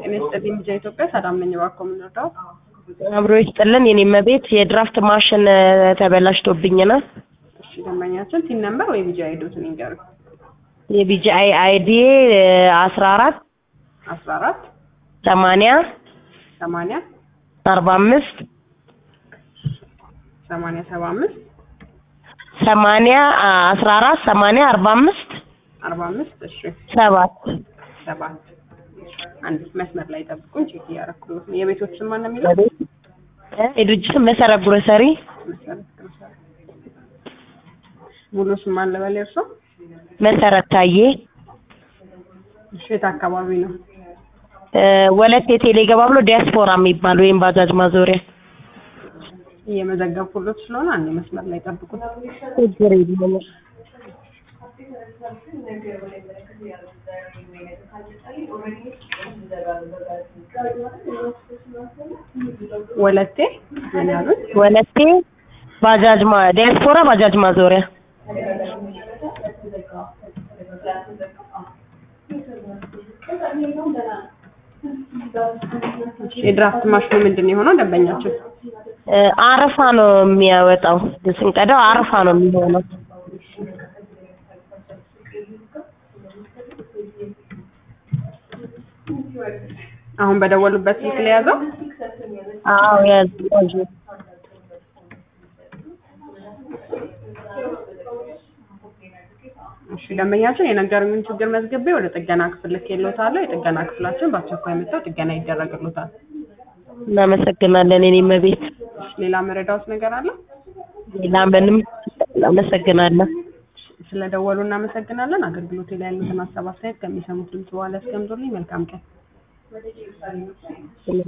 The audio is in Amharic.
ጤና ይስጥልኝ ልጄ ኢትዮጵያ ሰላም ነኝ። እባክዎ ምን ልርዳው? አብሮ ይስጥልን የኔ መቤት የድራፍት ማሽን ተበላሽቶብኝ ነው። እሺ ደንበኛችን ቲን ነምበር ወይ ቢጂ አይዶትን ይንገሩኝ። የቢጂአይ አይዲ አስራ አራት አስራ አራት ሰማንያ ሰማንያ አርባ አምስት ሰማንያ ሰባ አምስት ሰማንያ አስራ አራት ሰማንያ አርባ አምስት አርባ አምስት እሺ ሰባት ሰባት አንድ መስመር ላይ ጠብቁኝ። ቼክ እያደረኩት ነው። የቤቶች ስም ማን ነው የሚለው? የድርጅትን መሰረት ግሮሰሪ መሰረት ግሮሰሪ። ሙሉ ስም ማን ልበል የእርሶ? መሰረት ታዬ እሺ የት አካባቢ ነው? ወለቴ ቴሌ ገባ ብሎ ዲያስፖራ የሚባል ወይም ባጃጅ ማዞሪያ እየመዘገብኩሎት ስለሆነ አንድ መስመር ላይ ጠብቁት። ችግር የለም። ወለቴ ምን ያሉት? ወለቴ ባጃጅ ማ ዲያስፖራ ባጃጅ ማዞሪያ የድራፍት ማሽኑ ምንድን ነው የሆነው? ደንበኛችን አረፋ ነው የሚያወጣው። ስንቀዳው አረፋ ነው የሚሆነው። አሁን በደወሉበት ስልክ ላይ ያዘው። አዎ ያዝ ያዝ እሺ ደንበኛችን የነገሩኝን ችግር መዝግቤ ወደ ጥገና ክፍል ልኬልዎታለሁ። የጥገና ክፍላችን በአስቸኳይ መጥተው ጥገና ይደረግልዎታል። እናመሰግናለን የኔ መቤት። ሌላ መረዳዎት ነገር አለ? ሌላ ምንም እናመሰግናለን። ስለደወሉ እናመሰግናለን። አገልግሎት ላይ ያሉትን ሀሳብ አስተያየት ከሚሰሙት ድምጽ በኋላ ያስቀምጡልኝ። መልካም ቀን።